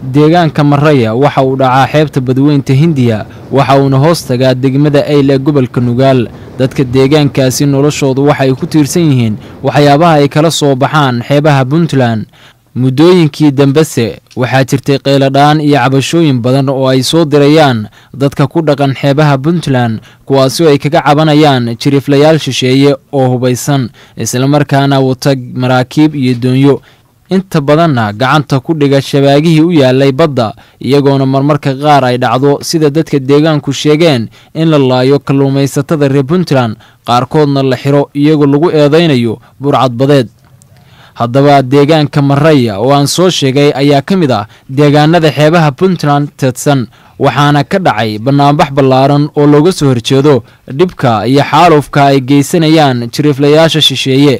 deegaanka maraya waxa uu dhacaa xeebta badweynta hindiya waxa uuna hoos tagaa degmada ayl ee gobolka nugaal dadka deegaankaasi noloshoodu waxay ku tiirsan yihiin waxyaabaha ay kala soo baxaan xeebaha puntland muddooyinkii dambese waxaa jirtay qeyladhaan iyo cabashooyin badan oo ay soo dirayaan dadka ku dhaqan xeebaha puntland kuwaasoo ay kaga cabanayaan jiriiflayaal shisheeye oo hubaysan islamarkaana wata maraakiib iyo doonyo inta badanna gacanta ku dhiga shabaagihii u yaalay badda iyagoona marmarka qaar ay dhacdo sida dadka deegaanku sheegeen in la laayo kalluumaysatada reer puntland qaarkoodna la xiro iyagoo lagu eedaynayo burcadbadeed haddaba deegaanka maraya oo aan soo sheegay ayaa ka mid ah deegaanada xeebaha puntland teedsan waxaana ka dhacay bannaanbax ballaaran oo looga soo horjeedo dhibka iyo xaalufka ay geysanayaan jiriiflayaasha shisheeye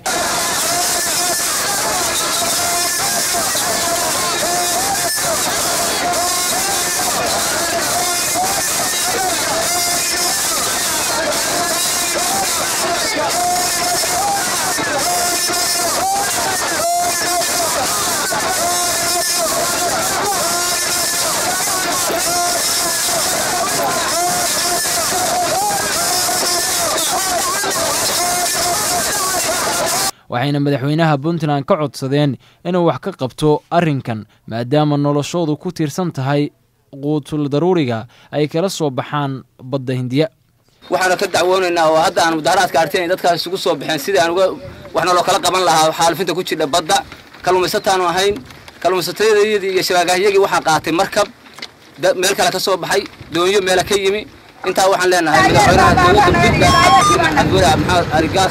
waxayna madaxweynaha puntland ka codsadeen inuu wax ka qabto arrinkan maadaama noloshoodu ku tiirsan tahay quutul daruuriga ay kala soo baxaan badda hindiya waxaanu ka dacwoonaynaa oo hadda aan mudaharaadka arteen dadkaas isugu soo baxeen sidii aan uga wax naloo kala qaban lahaa xaalufinta ku jidha badda kalluumaysataanu ahayn kalluumaysatayadii iyo shabaagahyagii waxaa qaatay markab meel kale ka soo baxay doonyo meela ka yimi intaa waxaan leenahay madaxweynaha dowladda puntland cabdiweli maxamed arigaas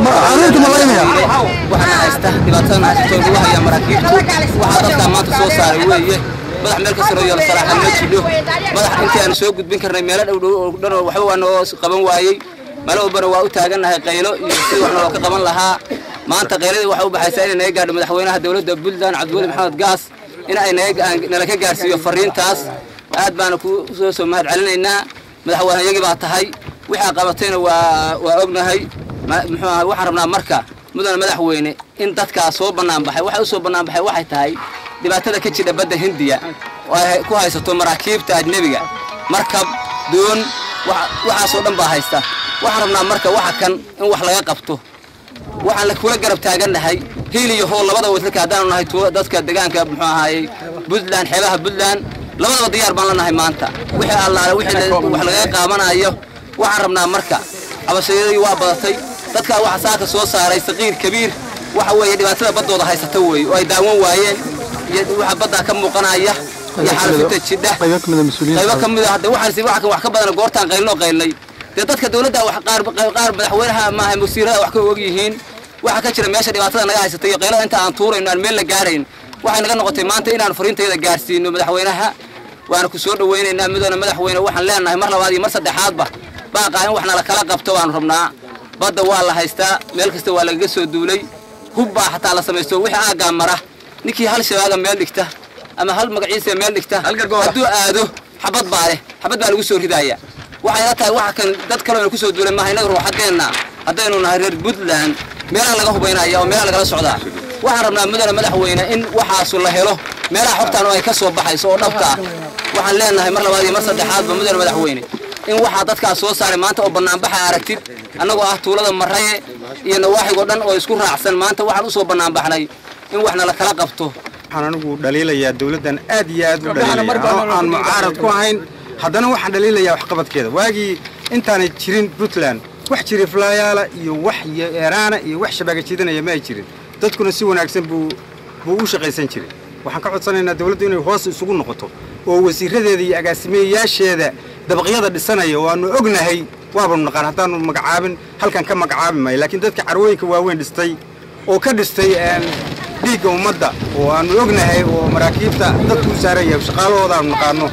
waxaana haysta dhibaatadan haysatoo lagu hayaa maraakiibtu waxaa dadkaa maanta soo saaray weeye madax meel ka sarreeyo la salaaxa ma jidho madax intii aanu soo gudbin karnay meelo dhow dhow oo dhan waxba waa noo qaban waayey meelo walbana waa u taagannahay qaylo iyo sidii wax naloo ka qaban lahaa maanta qayladii waxay u baxaysaa inay naga gaadho madaxweynaha dowladda puntland cabdiweli maxamed gaas in ay nala ka gaarsiiyo fariintaas aad baana ku soo soo mahad celinaynaa madaxweyneyagii baa tahay wixii qabatayna waa waa ognahay muxuu ahay waxaan rabnaa marka mudane madaxweyne in dadkaas soo bannaan baxay waxay u soo bannaan baxay waxay tahay dhibaatada ka jidha badda hindiya oo ay ku haysato maraakiibta ajnebiga markab doon waxaasoo dhan baa haysta waxaan rabnaa marka waxa kan in wax laga qabto waxaan la kula garab taagannahay hiil iyo hool labada wadlaka haddaanu nahay dadka deegaanka muxuu ahaayey puntland xeebaha puntland labadaba diyaar baan la nahay maanta wixii allaale wixii wax lagaga qaabanayo waxaan rabnaa marka cabashayadii waa badatay dadkaa waxa saaka soo saaray saqiir kabiir waxa weeye dhibaatada baddooda haysata weeye oo ay daawan waayeen iyo waxa baddaa ka muuqanaya iyo xaalufinta jidha qaybo ka mid a hadda waxaan waxa kan wax ka badana goortaan qaylnoo qaylnay dee dadka dowladda wax qaar qaar madaxweynaha maaha wasiirada wax ka og yihiin waxa ka jira meesha dhibaatada naga haysata iyo qaylada inta aan tuurayno aan meel la gaarayn waxay naga noqotay maanta inaan fariintayda gaarsiino madaxweynaha waana ku soo dhawaynaynaa midana madaxweyne waxaan leenahay mar labaad iyo mar saddexaadba baaqaa in wax nala kala qabto baanu rabnaa badda waa la haystaa meel kasta waa lagaga soo duulay hub baa xataa la samaysto wixii aaggaa mara ninkii hal shabaaga meel dhigta ama hal magaciisa meel dhigta hadduu aado xabad baa leh xabad baa lagu soo ridaaya waxayna tahay waxa kan dad kaloo ku soo duulay maaha innaga ruuxaddeenna haddaynu nahay reer puntland meelaha laga hubaynaya oo meelaha lagala socdaa waxaan rabnaa mudane madaxweyne in waxaasu la helo meelaha xogtaan oo ay ka soo baxayso oo dhabta ah waxaan leenahay mar labaad iyo mar saddexaadba mudane madaxweyne in waxaa dadkaas soo saaray maanta oo bannaanbaxa aragtid annagoo ah tuulada maraye iyo nawaaxigoo dhan oo isku raacsan maanta waxaan u soo bannaanbaxnay in wax nala kala qabto waxaan anigu dhaliilayaa dowladdan aad iyo aad u dhaliilaya oo aan mucaarad ku ahayn haddana waxaan dhaliilayaa waxqabadkeeda waagii intaanay jirin puntland wax jiriiflaayaala iyo wax eeraana iyo wax shabaaga jiidanaya ma ay jirin dadkuna si wanaagsan buu buu u shaqaysan jiray waxaan ka codsanaynaa dawladdu inay hoos isugu noqoto oo wasiiradeeda iyo agaasimeeyayaasheeda dabaqyada dhisanaya oo aanu ognahay waabanu naqaan haddaanu magacaabin halkan ka magacaabi maayo laakiin dadka carwooyinka waaweyn dhistay oo ka dhistay dhiigga ummadda oo aanu ognahay oo maraakiibta dadku u saaraya shaqaalahooda aanu naqaano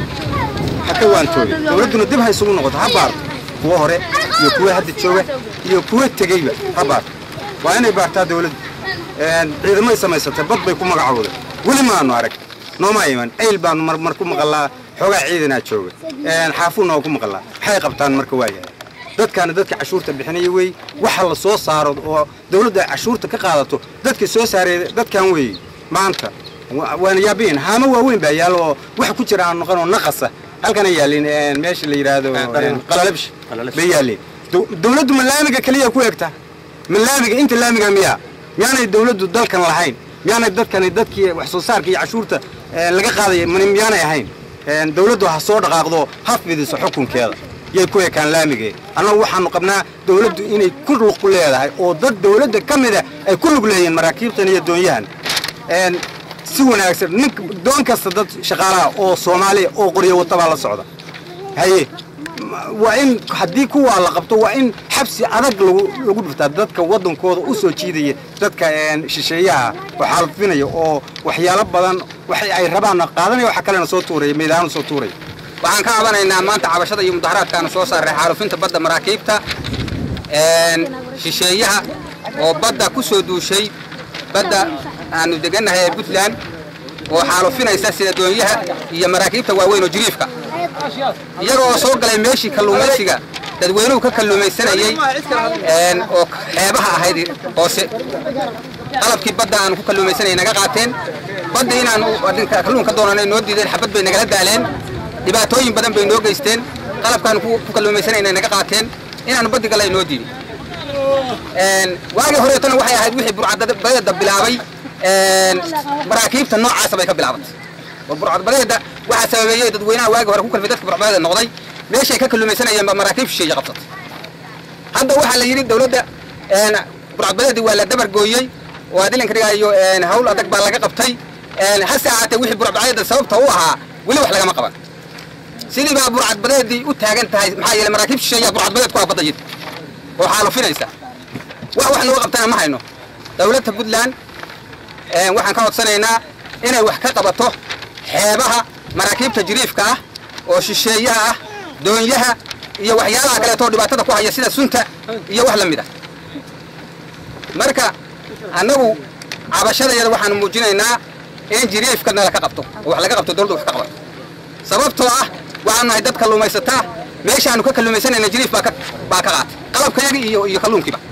ha ka waantooyo dawladduna dib ha isugu noqoto ha baarto kuwa hore iyo kuwa hadda jooga iyo kuwa tegeyba ha baarto waa inay baartaa dawladdu ciidamay samaysatay bad bay ku magacowday weli maanu arag nooma iman ayl baanu marmar ku maqallaa xoogaa ciidanaa jooga xaafuunna waa ku maqallaa maxay qabtaan marka waayahay dadkaana dadka cashuurta bixinaya wey waxa la soo saaro oo dawladdu ay cashuurta ka qaadato dadka soo saareeya dadkan weeye maanta waana yaabiin haamo waaweyn baa yaalo oo wax ku jira aan noqon oo naqasa halkana yaalin meesha la yidhaahdo qalalabsh bay yaalin dowladdu ma laamiga keliya ku egta ma laamiga inta laamiga miyaa miyaanay dowladdu dalkan lahayn miyaanay dadkani dadkii wax soo saarka iyo cashuurta laga qaadaya miyaanay ahayn dowladdu ha soo dhaqaaqdo ha fidiso xukunkeeda yay ku ekaan laamigee annagu waxaanu qabnaa dowladdu inay ku lug leedahay oo dad dowladda ka mida ay ku lug leeyihiin maraakiibtan iyo doonyahan si wanaagsan nin doon kasta dad shaqaalaha oo soomaaliya oo qoryo wata baa la socda haye waa in haddii kuwaa la qabto waa in xabsi adag lagu lagu dhuftaa dadka waddankooda u soo jiidaya dadka shisheeyaha oo xaalufinaya oo waxyaalo badan wax ay rabaan qaadanaya waxa kalena soo tuuraya meedaanu soo tuuraya waxaan ka cabanaynaa maanta cabashada iyo mudaharaadkaanu soo saaray xaalufinta badda maraakiibta shisheeyaha oo badda ku soo duushay badda aanu degannahay ee puntland oo xaalufinaysa sida doonyaha iyo maraakiibta waaweyn oo jiriifka iyaga oo soo galay meeshii kalluumaysiga dadweynuhu ka kalluumaysanayey oo xeebaha ahayd hoose qalabkii badda aanu ku kalluumaysanayay naga qaateen badda inaanu kalluun ka doonanay noo diideen xabad bay nagala daaleen dhibaatooyin badan bay noo geysteen qalabkaanu ku kalluumaysanayna naga qaateen inaanu baddi gallay noo diidin waagii horeetona waxay ahayd wixii burcadbadeeda bilaabay maraakiibta noocaasa bay ka bilaabatay oo burcadbadeeda waxaa sababeeyey dadweynaha waagii hore ku kalfay dadka burcadbadeeda noqday meeshay ka kalluumaysanayeen baa maraakiib shisheeye qabsatay hadda waxaa la yidhi dowladda burcadbadeedii waa la dabar gooyey oo adilanka dhigaayo hawl adag baa laga qabtay hase ahaatee wixii burcadbadeeda sababta u ahaa weli wax lagama qaban sidii baa burcadbadeedii u taagan tahay maxaa yeelay maraakiib shisheeyaa burcadbadeed ku ah badda yidhi oo xaalufinaysa wax wax looga qabtana ma hayno dowladda puntland waxaan ka codsanaynaa inay wax ka qabato xeebaha maraakiibta jiriifka ah oo shisheeyaha ah doonyaha iyo waxyaalaha kaleetoo dhibaatada ku haya sida sunta iyo wax la mid ah marka annagu cabashadayada waxaanu muujinaynaa in jiriifka nala ka qabto oo wax laga qabto dowladda wax ka qabato sababtoo ah waxaanu nahay dad kalluumaysataa meeshaanu ka kalluumaysanayna jiriif baa ka baa ka qaatay qalabkeegii iyo iyo kalluunkiiba